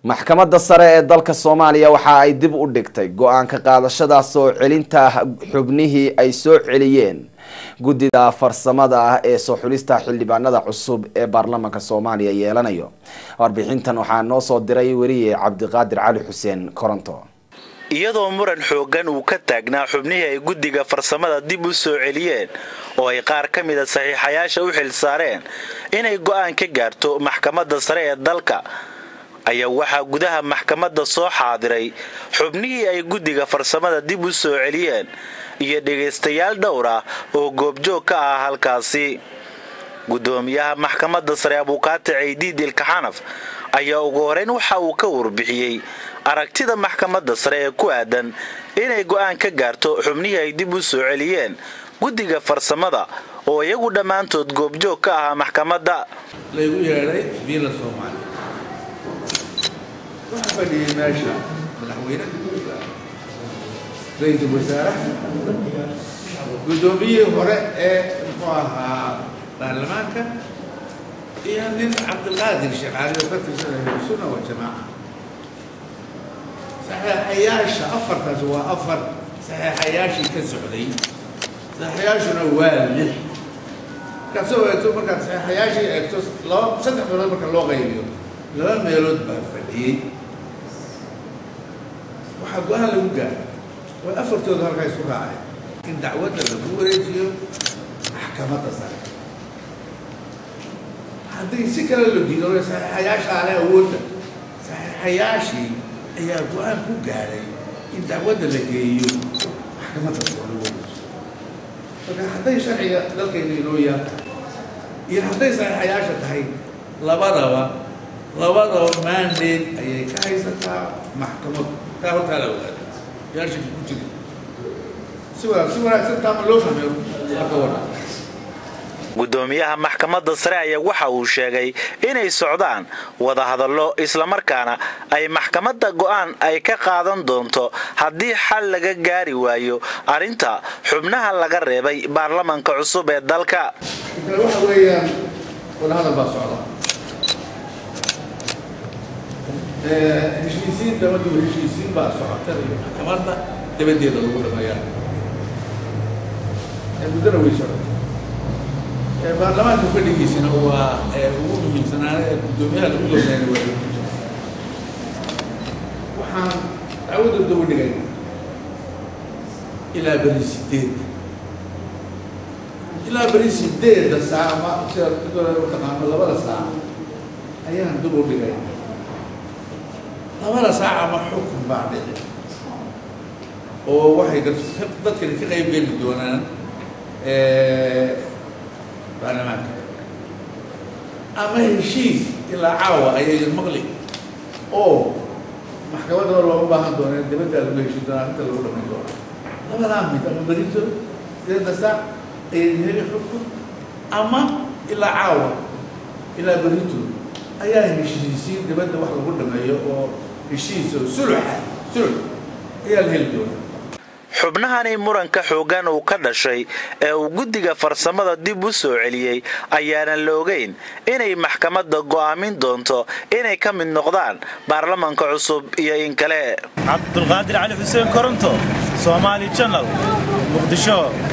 maxkamadda sare ee dalka soomaaliya waxa ay dib u dhigtay go-aanka qaadashada soo celinta xubnihii ay soo celiyeen guddida farsamada ah ee soo xulista xildhibaanada cusub ee baarlamaanka soomaaliya yeelanayo warbixintan waxaa noo soo diray weriye cabdiqaadir cali xuseen koronto iyadoo muran xooggan uu ka taagnaa xubnihii ay guddiga farsamada dib u soo celiyeen oo ay qaar ka mida saxiixayaasha u xil saareen inay go'aan ka gaarto maxkamadda sare ee dalka ayaa waxaa gudaha maxkamadda soo xaadiray xubnihii ay guddiga farsamada dib u soo celiyeen iyo dhegaystayaal dhowr ah oo goobjoog ka ah halkaasi guddoomiyaha maxkamadda sare abuukaata ceydiid ilkaxanaf ayaa ugu horeyn waxa uu ka warbixiyey aragtida maxkamadda sare ee ku aadan inay go'aan ka gaarto xubnihii ay dib u soo celiyeen guddiga farsamada oo iyagu dhammaantood goobjoog ka ahaa maxkamadda laygu yeedhay biila soomaaliya waxaa fadhiyey meesha madaxweynaha ra-iisul wasaaraha guddoomiyihii hore ee muxuu ahaa baarlamaanka iyo nin cabdilqaadir shaqaali oo ka tirsanaya sunna wa jamaaca saxeexayaasha afartaas waa afar saxeexayaashii ka socday saxeexayaashuna waa lix markaad soo eegto markaad saxeexayaashii eegto laba saddex meelood marka loo qaybiyo laba meelood baa fadhiyey waxaa go-aan lagu gaaray oo afartooda halkaa isu raacay in dacwadda lagu wareejiyo maxkamadda sare haddii si kale la diido saxeexayaasha ale awoodda saxeexayaashii ayaa go-aan ku gaaray in dacwadda la geeyo maxkamadda sare lagu wareejiyo marka hadday sharciga dalkayna inoo yaata iyo hadday saxeexayaasha tahay labadaba labadaba mandate ayay ka haysataa maxkamaddu taa hortaa la ogaada yaashaki ku jiri si wanaag si wanaagsan taama loo fahmeyo marka wadha guddoomiyaha maxkamadda sare ayaa waxa uu sheegay inay socdaan wadahadallo islamarkaana ay maxkamadda go'aan ay ka qaadan doonto haddii xal laga gaari waayo arrinta xubnaha laga reebay baarlamanka cusub ee dalka kale waxa weeyaan wadahadal baa socda heshiisiin dabadiiba heshiisiin baa socota iyo maxkamadda dabadeeda lagu dhameeyaa muddana way socota baarlamaanka fadhigiisina waa ugu muhiimsanaana ee guddoomiyaha lagu doonayna waa waxaan dacwadda daba dhigay ilaa beri sideedda ilaa beri sideedda saac ama sida utaqaano labada saac ayaan dib u dhigay labada saac ama xukun baa dhici oo waxay dadkani ka qayb geli doonaan baarlamaanka ama heshiis ilaa caawa ayay maqli oo maxkamadda war looma baahan dooneen dibaddaa lagu heshiin doonaa inta lagu dhamayn doonaa labadaa mid ama berito sideedda saac ayay heli xukun ama ilaa caawa ilaa berito ayaa heshiisiin dibadda wax lagu dhameeyo oo heshiis oo suluxa sulux ayaa la heli doonaa xubnahani muranka xooggan uu ka dhashay ee uu guddiga farsamada dib u soo celiyey ayaanan la ogeyn inay maxkamadda go'aamin doonto inay ka mid noqdaan baarlamanka cusub iyo in kale cabdulqaadir cali xuseen koronto somaali janal muqdisho